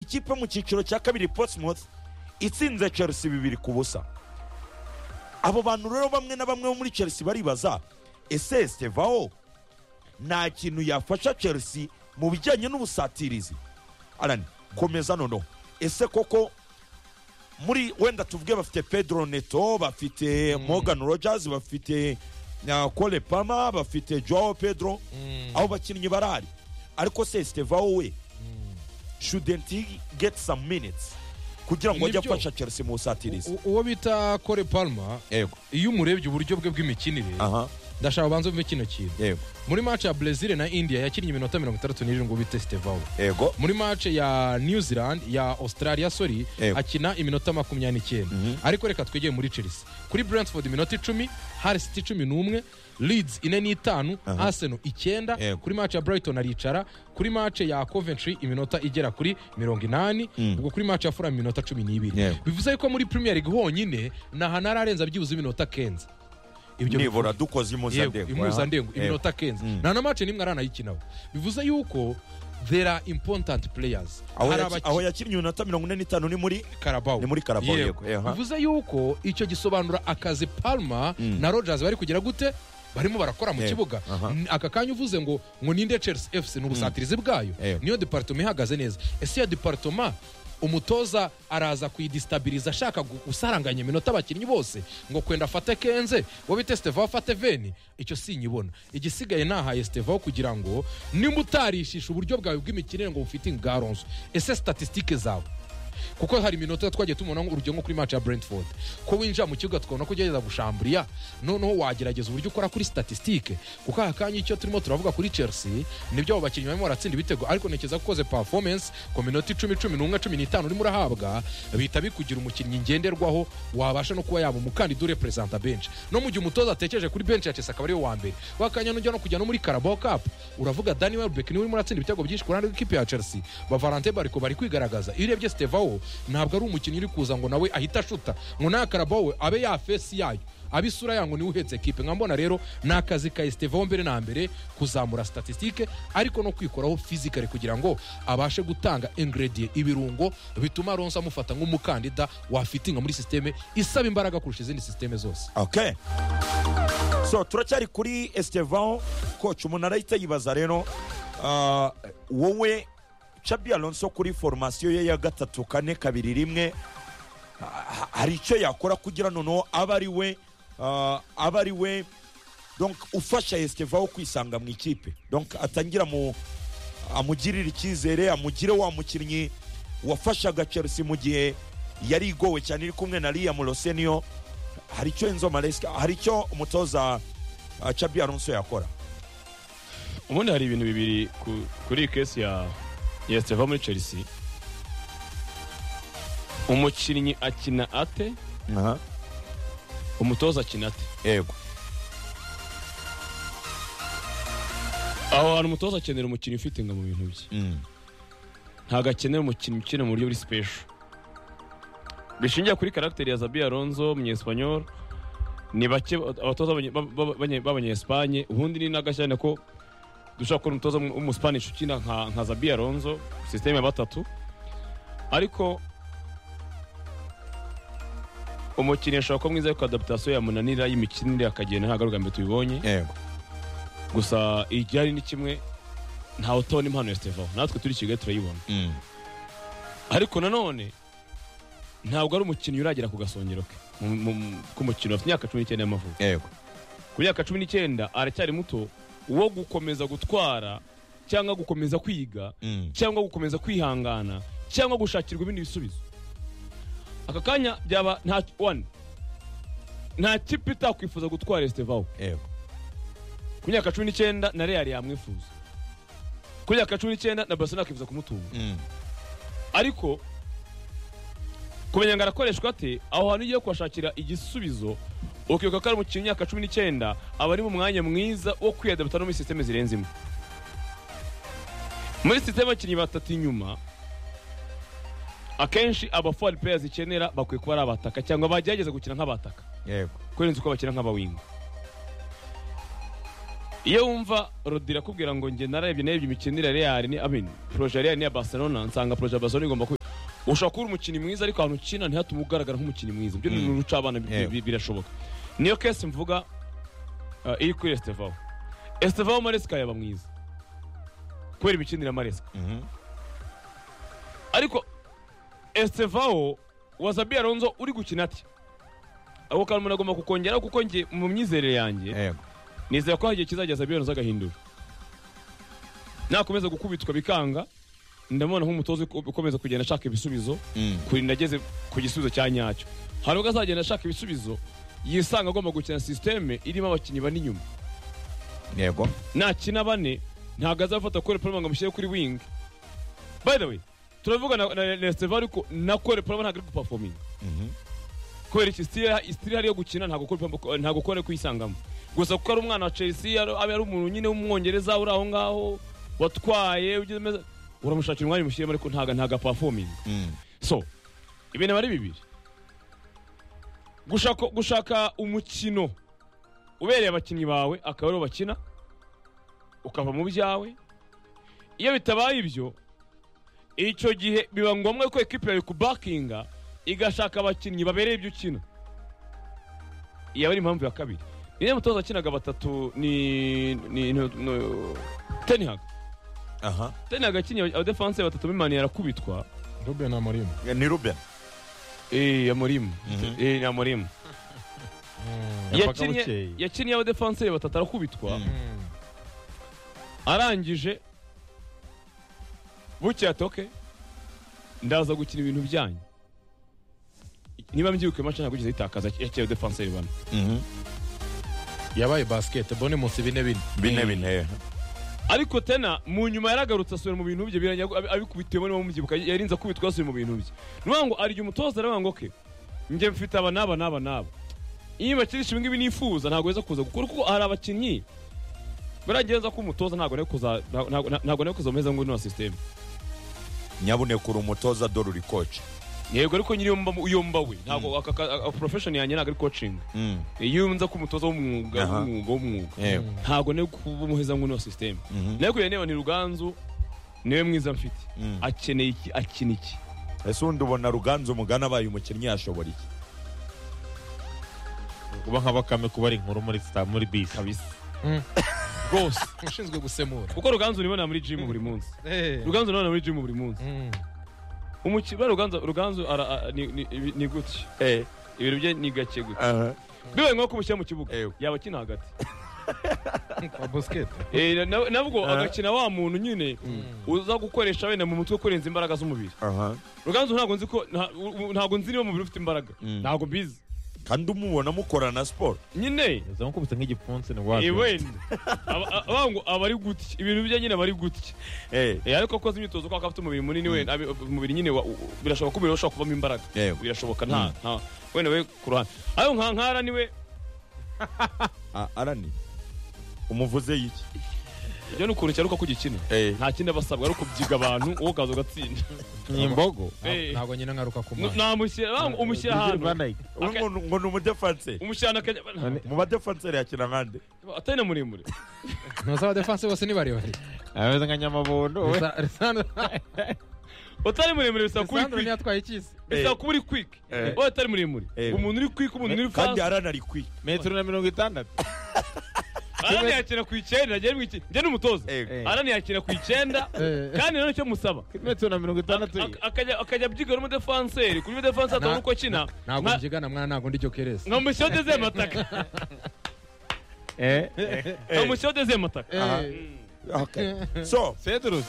ikipe yo mu cyiciro cya kabiri Portsmouth itsinze Chelsea bibiri ku busa abo bantu rero bamwe na bamwe bo muri Chelsea baribaza ese Stevaho nta kintu yafasha Chelsea mu bijyanye n'ubusatirizi Alan komeza noneho ese koko muri wenda tuvuge bafite Pedro Neto bafite Morgan Rogers bafite na Cole Palmer bafite Joao Pedro abo bakinnyi barahari ariko se Stevaho we shouldn't he get some minutes kugira ngo ajye Nibyo. afasha Chelsea mu busatirizi U- uwo bita kore palma yego iyo umurebye uburyo bwe bw'imikinire aha ndashaka ubanza uvume kino kintu yego muri match ya brezil na india yakinnye iminota mirongo itandatu n'irindwi bita stevawo yego muri match ya new zealand ya australia sorry Yego. akina iminota makumyabiri n'icyenda ariko reka twegere muri chelsea kuri brentford iminota icumi hal city cumi n'umwe leeds ine n'itanu arsenal icyenda Yego. kuri match ya brighton aricara kuri match ya coventry iminota igera kuri mirongo inani ubwo kuri match ya fulham iminota cumi n'ibiri Yego. bivuze ko muri premier league honyine nta hantu ararenza byibuze iminota kenza ibyo nibura dukoze yego impuzandengo impuzandengo Yego. iminota kenza nta na mace n'imwe aranayikinaho bivuze yuko there are important players aho yaki- hari aho abakina yakinnye iminota mirongo ine n'itanu ni muri karabawo ni muri Carabao, Yego. yego, aha. bivuze yuko icyo gisobanura akazi palma na rogers bari kugira gute barimo barakora mu Yego, kibuga aha. N- aka kanya uvuze ngo ngo ninde chelsea fc ni ubusatirizi bwayo Yego. niyo departoma ihagaze neza ese iyo departoma umutoza araza kuyidisitabiriza ashaka gu- gusaranganya iminota abakinnyi bose ngo kwenda afate kenze ngo bite steva afate veni icyo sinyibona igisigaye nahaye steva kugira ngo nimba utarishisha uburyo bwawe bw'imikinire ngo bufite ingaronso ese statisitike zawe kuko hari iminota twagiye tubona ngo urugero nko kuri match ya brentford ko winjira mu kibuga tukabona ko ugerageza gushamburiya noneho wagerageza uburyo ukora kuri statisitike kuko aka kanya icyo turimo turavuga kuri chelsea nibyo abo bakinnyi barimo baratsinda ibitego ariko ntekereza ko ukoze performance ku minota icumi cumi n'umwe cumi n'itanu urimo urahabwa bihita bikugira umukinnyi ngenderwaho wabasha no kuba yaba umukandida ureperezanta benshi no mu gihe umutoza atekereje kuri benshi ya chelsea akaba ariwe wa mbere wakanya nujya no kujya no muri carabao cup uravuga dani welbeck niwe urimo uratsinda ibitego byinshi ku ruhande rw'ikipe ya chelsea bavalante bariko bari kwigaragaza iyo urebye stevawo ntabwo ari umukinnyi uri kuza ngo nawe ahita ashuta ngo nta carabao we abe ya fesi yayo abe isura yango niwe uhetse ekipe nkambona rero ni akazi ka estevaho mbere na mbere kuzamura statisitike ariko no kwikoraho fizikari kugira ngo abashe gutanga ingredie ibirungo bituma ronse amufata nk'umukandida wafitinga muri sisiteme isaba imbaraga kurusha izindi sisiteme zose okay so turacyari kuri Estevao coach umuntu arahita yibaza rero ah, wowe Chabi Alonso kuri formasiyo ye ya gatatu kane kabiri rimwe ah, hari icyo yakora kugira noneho abe ari we ah, abe ari we donc ufasha Estevao kwisanga mu ikipe donc atangira mu amugirire icyizere amugire wa mukinnyi wafashaga Chelsea mu gihe yari igowe cyane iri kumwe na Liam Rosenio hari icyo Enzo Maresca hari icyo umutoza uh, Chabi Alonso yakora ubundi hari ibintu bibiri ku- kuri iyi kesi ya ya Steva muri chelsea umukinnyi akina ate aha umutoza akina ate yego aho hantu umutoza akenera umukinnyi ufite nga mu bintu bye Mm. ntabwo akenera umukinnyi ukina mu buryo buri sipesho bishingiye kuri karagiteri ya zabi alonzo munyesipanyol ni bake abatoza b'abanye- b'aba- b'abanye- b'abanyesipanye ubundi ni n'agashyane ko dushobora kubona umutoza w'umusipanisha ukina nka nka zabi alonzo sisiteme ya batatu ariko umukinnyi ashobora kuba mwiza ariko adapitasiyo yamunanira y'imikinire akagenda ntabwo ari ubwa mbere tubibonye yego gusa igihari ni kimwe ntawe utabona impano ya sitevaho natwe turi i kigali turayibona Mm. ariko nanone ntabwo ari umukinnyi uragera ku gasongero ke mu- mu- mu- k'umukino afite imyaka cumi n'icyenda y'amavuko yego ku myaka cumi n'icyenda aracyari muto wo gukomeza gutwara cyangwa gukomeza kwiga Mm. cyangwa gukomeza kwihangana cyangwa gushakirwa ibindi bisubizo aka kanya byaba nta one nta kipe itakwifuza gutwara esitevaho yego ku myaka cumi n'icyenda na real yamwifuza ku myaka cumi n'icyenda na barcelona akifuza kumutunga Mm. ariko kumenya ngo arakoreshwa ate aho hantu ugiye kuhashakira igisubizo ukibuka ko ari umukinnyi w'imyaka cumi n'icyenda aba ari mu mwanya mwiza wo kwiyadapta no muri sisiteme zirenze imwe muri sisiteme abakinnyi batatu inyuma akenshi abafuwari peya zikenera bakwiye kuba ari abataka cyangwa bagerageza gukina nk'abataka yego kurenza uko bakina nk'abawinga iyo wumva rodira akubwira ngo njye narebye narebye imikino ya real ni amin proje ya real niya barcelona nsanga proje ya barcelona igomba kuba ushobora kuba uri umukinnyi mwiza ariko ahantu ukina ntihatume ugaragara nk'umukinnyi mwiza ibyo ni uruca abana bi- Yego. bi- birashoboka niyo kesi mvuga uh, iri kuri estevaho estevaho maresika yaba mwiza kubera imikinire ya maresika Mhm. ariko estevaho wazabi aronzo uri gukina ati ako kantu umuntu agomba kukongeraho kuko njye mu myizerere yanjye Yego. nizera ko hari igihe kizageza biyonoza agahindura nakomeza gukubitwa bikanga ndamubona nk'umutoza uko- ukomeza kugenda ashaka ibisubizo Mm. kurinda ageze ku gisubizo cya nyacyo hari ubwo azagenda ashaka ibisubizo yisanga agomba gukina sisiteme irimo abakinnyi bane inyuma Yego. nakina bane ntabwo azafata kore paloma ngo amushyire kuri wingi by the way turavuga na, na, na Estevao ariko na kore paloma ntabwo ari gupafominga Mhm. kubera iki sitiri hariyo gukina ntabwo kore Paloma- ntabwo kore kuyisangamo gusa kuko ari umwana wa chelsea ari aba ari umuntu nyine w'umwongereza uri aho ngaho watwaye ugize meza uramushakira umwanya umushyiremo ariko ntabwo ntabwo apafominga Mm. so ibintu aba ari bibiri gushaka, gushaka umukino ubereye abakinnyi bawe akaba ariwo bakina ukava mu byawe iyo bitabaye ibyo icyo gihe biba ngombwa ko ekipi yawe kubakinga igashaka abakinnyi babereye ibyo ukina iyi aba ari impamvu ya kabiri niyo mutoza akinaga batatu ni ni ni tenihaga Aha. tenihaga akiniye abadefanse batatu b'imani yarakubitwa ruben amorimo ni ruben Eh, amurimu. Eh, ni amurimu. Yapfaga Yakinnye bukeye. yakinnye abadefanseri batatu arakubitwa, Mm. arangije bukeye atoke ndaza gukina ibintu byanyu. Niba mbyibuka mace ntabwo igeze yitakaza yakinnye abadefanseri bane. Mhm. yabaye basiketibolo munsi bine bine bine bine Ariko tena mu nyuma yaragarutse asubira mu bintu bye birangira ab- abikubitiyemo niba mubyibuka yarinze akubitwa asubira mu bintu bye. Ni ukuvuga ngo arya umutoza aravuga ngo ke njye mfite aba n'aba n'aba n'aba. Iyo bakinisha ibi ngibi nifuza ntabwo weza kuza gukora kuko hari abakinnyi baragira neza ko umutoza ntabwo ari kuza ntabwo- ntabwo- ntabwo ari kuza umeze ngo ino sisiteme. nyabuneka uri umutoza dore uri koci Yego ariko nyiri yomba yomba we ntabwo aka- aka- aka- profession yanjye ntabwo ari coaching. Mm. Iyo nza ko umutoza w'umwuga Aha. w'umwuga w'umwuga Yego. ntabwo nari kuba umuheza ngo ino sisiteme. Mhm. Nayo kubera niba ni ruganzu niwe mwiza mfite. Mm. akeneye iki akina iki ese undi ubona ruganzu umugana abaye umukinnyi yashobora iki kuba nka bakame kuba ari inkuru muri sta- muri bisi kabisa Mm. rwose ushinzwe gusemura kuko ruganzu uribona muri jimu buri munsi Eh. ruganzu urabona muri jimu buri munsi Mm. umukino ruganzu ruganzu ara- a- ni- ni ibi- ni gutya ibintu bye ni gake gutya Aha. bibaye ngombwa ko umushyira mu kibuga Eh. yaba akina hagati kwa basiketi Eh, na- na- nabwo Aha. agakina wa muntu nyine uza gukoresha wenda mu mutwe kurenza imbaraga z'umubiri Aha. ruganzu ntabwo nzi ko nta- u- u- ntabwo nzi niba umubiri ufite imbaraga Mm. ntabwo mbizi kandi umubona mukora na siporo nyine zamukubise nk'igipfunsi ni wapi eh, wenda Aba- a- abavuga ngo aba ari gutya ibintu bye nyine aba ari gutya Eh, Eh, ariko akoze imyitozo kubera ko afite umubiri munini wenda abi- umubiri nyine wa- u- birashoboka ko umubiri we ushobora kuvamo imbaraga yego birashoboka nta nta- wenda we ku ruhande ayo nka nkara niwe A- arani umuvuze y'iki ibyo ni ukuntu cyaruka ko gikina Eh. nta kindi aba asabwa ari ukubyiga abantu wowe ukaza ugatsinda ni imbogo Eh. ntabwo nyine ngaruka ku mwana namushyira bang- umushyira ahantu Ubu ngo ngo ni umudefanse umushyira ahantu akajya Ane- mu badefanse yakina nkande atari na muremure ntuzi abadefanse bose ni barebare ameze nka nyamabondo we utari muremure bisaba kuba uri lisandro kwik ntiyatwaye ikizi bisaba kuba uri kwik Eh. wowe atari muremure Eh. umuntu uri kwik umuntu uri kandi fasi arani ari kwi metero na mirongo itandatu arani yakina ku icyenda njyewe mu iki- njye ni umutoza Eh, arani yakina ku icyenda Eh. kandi rero icyo musaba metero na mirongo itandatu Ak- akajya akajya abyiga n'umudefanseri kuri umudefanse atabona Na- uko akina ntabwo njigana mwana ntabwo ndi jokeresi nkamushyira deze mataka eh nkamushyira deze mataka Aha. okay. so cedrus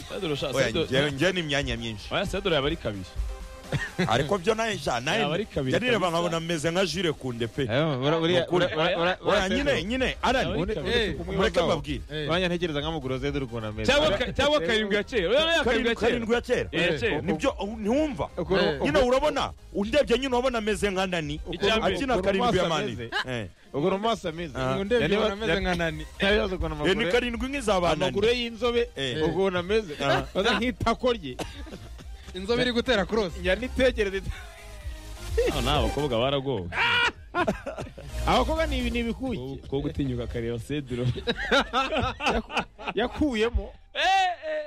sedoro sha oya, sedoro njye- njye ni imyanya myinshi oya sedoro yaba ari kabiri ariko byo naye sha naye Yaba ari kabiri njye nireba kabisa. nkabona meze nka jure kunde pe Ukuri. oya nyine wanyantegereza nyine arani Yaba ari kabiri. mureke mbabwire nkamugura cedrus ukuntu ameze cyangwa ka- cyangwa karindwi ya kera oya oya karindwi karindwi ya kera karindwi ya kera Eh, ya kera nibyo ntiwumva Ukuntu- nyine urabona undebye nyine urabona ameze nka nani Icya mbere. akina Ukuntu karindwi ya amaso mani ameze. ukuntu mu maso ameze Aha. ngo ndebye ubona ameze nka nani ntabibazo ukuntu Eh, ni amaguru karindwi nk'iza nani amaguru ye y'inzobe Eh. ukuntu ameze Aha. baza nk'itako rye inzobe iri gutera kurose yanitegereze Ah, nta abakobwa baragowe abakobwa ni ibi ni ibikuki ko gutinyuka akareba sediro yakuyemo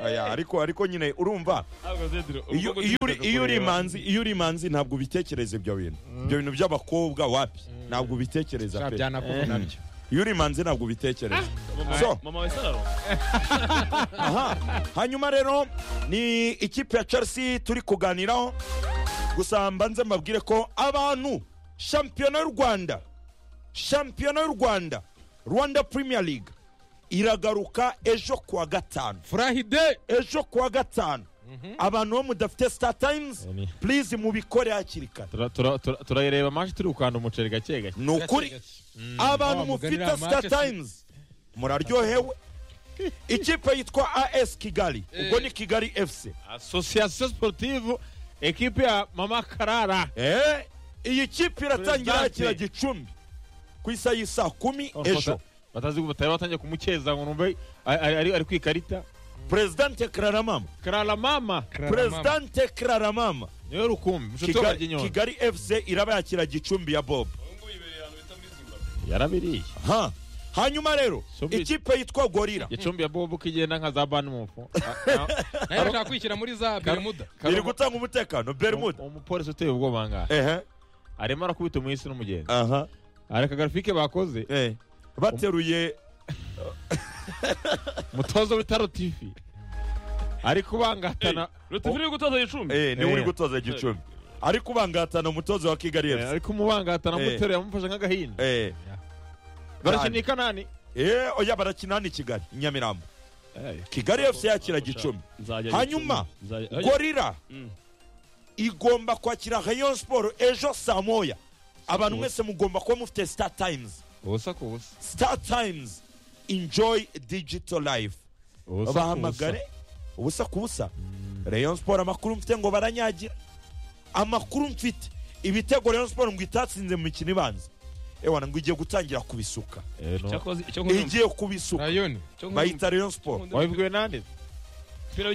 Aya, ariko ariko nyine urumva iyo iyo uri- iyo uri manzi iyo uri manzi ntabwo ubitekereza ibyo bintu ibyo bintu by'abakobwa wapi ntabwo ubitekereza pe byanakuvunabyo iyo uri manzi ntabwo ubitekereza so mama we sararo aha hanyuma rero ni ikipe ya chelsea turi kuganiraho gusa mbanze mbabwire ko abantu shampiyona y'u rwanda shampiyona y'u rwanda rwanda premier league iragaruka ejo kuwa gatanu furahide ejo kuwa gatanu abantu bo mudafite star times Amen. please mubikore hakiri kare Tura- tura- tura- turayireba mashi turi gukanda umuceri gake gake ni ukuri abantu mufite star times muraryohewe ikipe yitwa as kigali ubwo ni kigali fc asosiyasiyo sportive ekipe ya mama karara Eh, iyi kipe iratangira Presidente. hakira gicumbi ku isa y'isaa kumi ejo batazi batari batangiye kumukeza ngo numve ari- ari ari- ari ku ikarita perezidante kararamama karara mama perezidante kararamama niwe rukumbi inshuti Kigali- y'abaryinyoni kigali fc iraba yakira gicumbi ya bob yarabiriye Ha. hanyuma rero Subira. ikipe yitwa gorira gicumbi ya bobo kigenda nka za bani mufu nayo irashaka kwishyira muri za beremuda iri gutanga umutekano bermuda umupolisi uteye ubwoba ngaha ehe arimo arakubita umuyisi n'umugenzi aha areka garafike bakoze eh bateruye mutozo w'itaro tivi ari kubangatana rutifu uri gutoza gicumbi eh ni Eh. uri gutoza gicumbi ari kubangatana umutozo wa kigali Eh, fc ari kumubangatana Eh. mutero yamufashe nk'agahinda eh barakina i kanani eh oya barakina hano i kigali i nyamirambo kigali fc yakira gicumbi Hanyuma, gorira Mm. igomba kwakira rayon siporo ejo saa moya abantu mwese mugomba kuba mufite star times ubusa ku busa star times enjoy digital life Ubusa ku bahamagare ubusa ku busa rayon siporo amakuru mfite ngo baranyagira amakuru mfite ibitego rayon siporo ngo itatsinze mu mikino ibanza ewana ngo igiye gutangira kubisuka busa. Eh, no. igiye kubisuka rayoni bayita rayon siporo wabibwiwe nande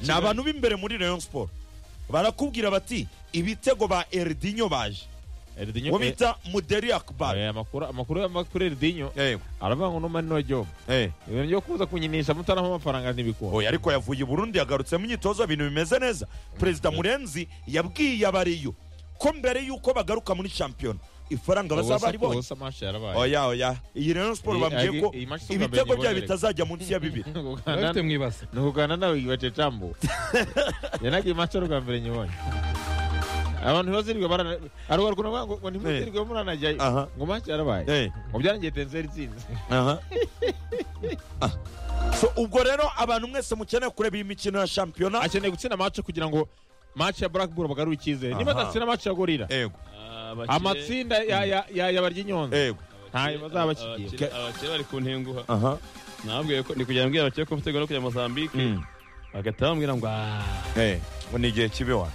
ni abantu b'imbere muri rayon siporo barakubwira bati ibitego ba eridinyo baje eridinyo uwo bita muderi akubari amakuru amakuru y'amakuru eridinyo Eh, aravuga ngo n'umani n'uwajoba eh. ibintu byo kuza kunyinisha mutaramo amafaranga ntibikunda oya ariko yavuye i burundi yagarutse mu myitozo ibintu bimeze neza perezida murenzi yabwiye abariyo ko mbere y'uko bagaruka muri shampiyona ifaranga bazaba ubusa bari ku bonye busa mashi yarabaye oya oya iyi rayon siporo Iyi- bambwiye ko iyi match si ubwa mbere ibitego byayo nyibonere. bitazajya munsi ya bibiri Ni ukugana- bafite mu ibase ni ukugana nawe ibacecambu yanagiye mace rwa mbere nyibonye abantu ntibazirirwe barana ariko bari kunavuga ngo ngo ntimuzirirwe muranajyayo Aha. ngo mace yarabaye Eh, ngo byarangiye tenseri itsinze aha. Ah. So, ubwo rero abantu mwese mukeneye kureba iyi mikino ya shampiyona akeneye gutsinda mace kugira ngo mace ya blackburn bagarure icyizere niba Aha. adatsinda mace ya gorira yego amatsinda ya- ya- ya- ya baryinyonza yego ntayo bazaba bakigiye abakire bari ku ntenguha aha nababwiye ko ni kugira ngo mbwira abakire ko mfite gahunda yo kujya mozambique Mm. bagahita bambwira ngo "Ah, Eh, ngo ni igihe kibi wa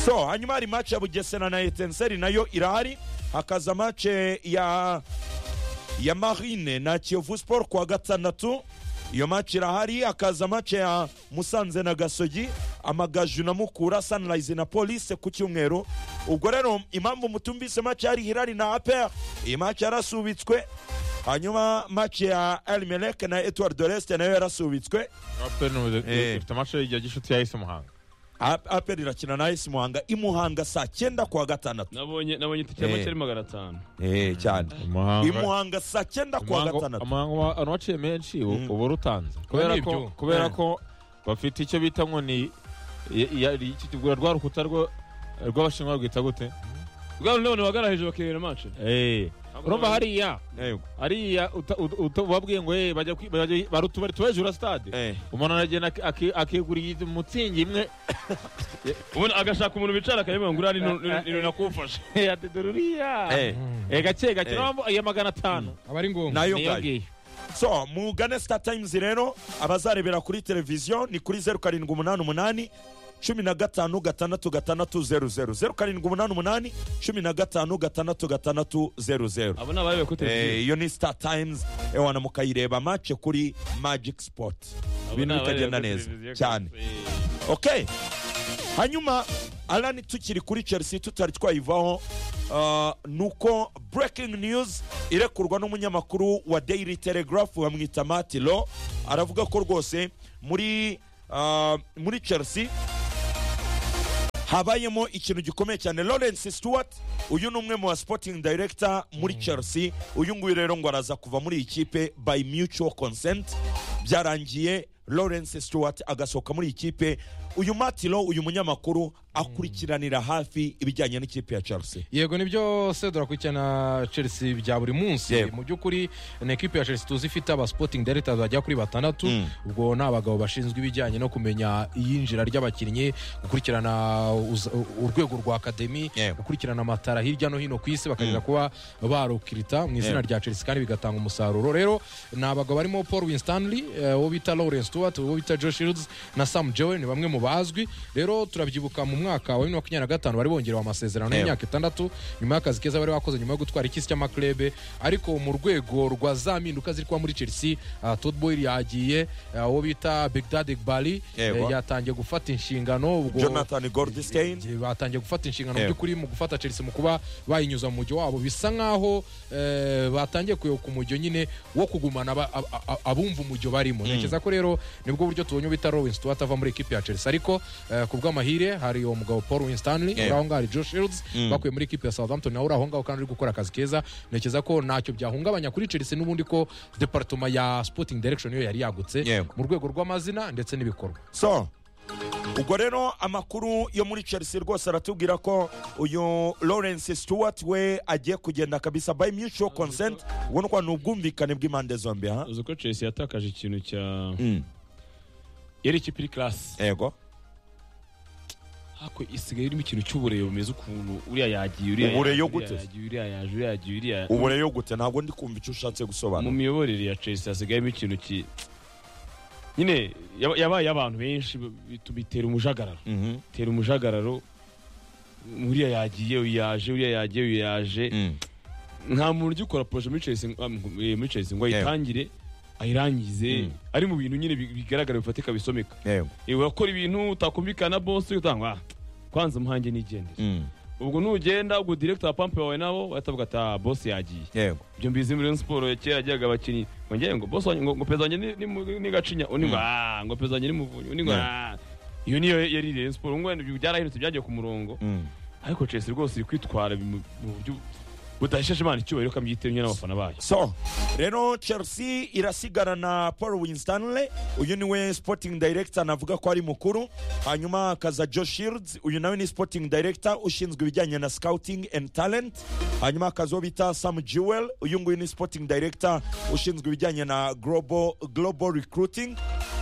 so hanyuma hari match ya bugesera na etenseri nayo irahari hakaza match ya ya marine na kiyovu sport kuwa gatandatu iyo match irahari hakaza match ya musanze na gasogi amagaju na mukura sunrise na police ku cyumweru ubwo rero impamvu mutumvise match yari hirari na aper iyi match yarasubitswe hanyuma match ya elmelek na etward de leste nayo yarasubitswe Eh. ifite amace ya gishuti yahise umuhanga apel irakina na esi muhanga i muhanga saa cyenda kuwa gatandatu nabonye nabonye itike y'amake ari magana atanu cyane i umuhanga muhanga saa cyenda kuwa gatandatu umuhanga wa- abantu waciye menshi u- Mm. uba urutanze kubera ni ko ibyo. kubera Eh. ko bafite icyo bita ngo ni ya- ya- iki- rwa rwa rukuta rwo- rw'abashinwa rwita gute bwa none bagaraheje bakireba mace Eh. urumva hariya Yego. hariya uta- uta- uta- ubabwiye ngo "Eh, bajya kwi- bajya- bari utubari tuba hejuru ya stade Eh, umuntu aragenda aki- aki- akigurira umutsingi imwe ubundi agashaka umuntu bicara akayivuga ngo uriya ni nu- ni nakufasha atedoruriya eh. gake gake Eh. nabambo- iya magana atanu aba ari ngombwa nayo niyo ngayo ngiyo so mugane star times rero abazarebera kuri televiziyo ni kuri zeru karindwi umunani umunani cumi na gatanu gatandatu gatandatu zeru zeru zeru karindwi umunani umunani cumi na gatanu gatandatu gatandatu zeru zeru abo ni abarebe kuri Eh, televiziyo iyo ni star times ewana mukayireba mace kuri magic sport Abo ni ibintu abareba bikagenda kuri neza televiziyo cyane kandi- okay hanyuma alani tukiri kuri chelsea tutari twayivaho Ah, nuko breaking news irekurwa n'umunyamakuru wa daily telegraph bamwita matilo aravuga ko rwose muri ah, muri chelsea habayemo ikintu gikomeye cyane lawrence stewart uyu ni umwe mu ba sporting director muri chelsea uyu nguyu rero ngo araza kuva muri iyi kipe by mutual consent byarangiye lawrence stewart agasohoka muri iyi kipe uyu matilo uyu munyamakuru akurikiranira hafi ibijyanye n'ikipe ya chelsea yego nibyo se durakurikirana chelsea bya buri munsi Yego. mu by'ukuri ni ekipi ya chelsea tuzi ifite aba sporting directors bagera kuri batandatu Mm. ubwo ni abagabo bashinzwe ibijyanye no kumenya iyinjira ry'abakinnyi gukurikirana uz- urwego rwa akademi Yego. gukurikirana amatara hirya no hino ku isi bakagera kuba barukirita mu izina Yego. rya chelsea kandi bigatanga umusaruro rero ni abagabo barimo paul winstanley eh, uwo bita lawrence stewart uwo bita joe shields na sam jowe ni bamwe mu bazwi rero turabyibuka mu mwaka wa bibiri na makumyabiri na gatanu bari bongerewe amasezerano Yego. y'imyaka imyaka itandatu nyuma y'akazi keza bari bakoze nyuma yo gutwara ikisi cy'amaklebe ariko mu rwego rwa za mpinduka ziri kuba muri chelsea uh, todboy yagiye uh, uwo bita begdad bali Yego. yatangiye gufata inshingano ubwo jonathan goldstein Igihe batangiye gufata inshingano mu Yego. by'ukuri mu gufata chelsea mu kuba bayinyuza mu mujyo wabo bisa nk'aho eh, batangiye kuyoboka umujyo nyine wo kugumana aba- ab- ab- abumva umujyo barimo ntekereza ko rero nibwo buryo tubonye ubita Rowan Stewart ava muri ekipi ya chelsea ariko eh, ku bw'amahire hari uwo mugabo paul winstanley Yego. uri aho ngaho hari joe shields bakuye muri ekipi ya southampton nawe uri aho ngaho kandi uri gukora akazi keza ntekereza ko ntacyo byahungabanya kuri chelsea n'ubundi ko departoma ya sporting direction yo yari yagutse Yego. mu rwego rw'amazina ndetse n'ibikorwa so ubwo rero amakuru yo muri chelsea rwose aratubwira ko uyu lawrence stewart we agiye kugenda kabisa by mutual consent ubona ko ni ubwumvikane bw'impande zombi ha uzi ko chelsea yatakaje ikintu cya Mm, yari ikipe iri karasi yego ariko isigaye irimo ikintu cy'ubureyo bumeze ukuntu uriya yagiye uriya Ubureyo yaje, gute? uriya yagiye uriya yaje uriya yagiye uriya ubureyo gute ntabwo ndi kumva icyo ushatse mu gusobanura miyoborere ya chelsea hasigayemo ikintu ki nyine yaba- yabaye abantu benshi bituma itera umujagararo Mhm, itera umujagararo uriya yagiye uyu yaje uriya yagiye uyu yaje mm, nta muntu ujya ukora poroje muri chelsea ngo- ah, mu- muri Chelsea ngo Yego. ayitangire ayirangize Mm. ari mu bintu nyine bi- bigaragara bifatika bisomeka yego Eh, urakora ibintu utakumvikana na bosi utanga kwanza umuhange n'igendere mm, ubwo nugenda ubwo director wa pampe wawe nabo bahitavuga ata bosi yagiye yego ibyo mbizi muri Rayon siporo ya kera yajyaga abakinnyi ngo njyewe ngo bosi wanjye ngo ngo peza wanjye ni- ni mu- ni gacinya undi ngo aaa ngo peza wanjye ni muvunyi undi ngo Yeah. aaa iyo niyo yari Rayon siporo ngo wenda ibyo byarahindutse byagiye ku murongo mm, ariko Chelsea rwose iri kwitwara mu mu buryo budahesheje Imana icyubahiro kamyitiriwe n'abafana bayo so rero chelsea irasigana na paul winstanley uyu niwe sporting director navuga ko ari mukuru hanyuma hakaza joe shields uyu nawe ni sporting director ushinzwe ibijyanye na scouting and talent hanyuma hakaza uwo bita sam jewel uyu nguyu ni sporting director ushinzwe ibijyanye na global, global recruiting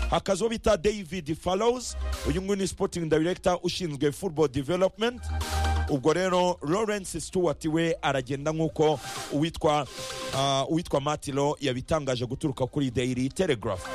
hakaza uwo bita david fallows uyu nguyu ni sporting director ushinzwe football development ubwo rero lawrence stewart we aragenda nk'uko uwitwa ah, uwitwa matilo yabitangaje guturuka kuri daily telegraph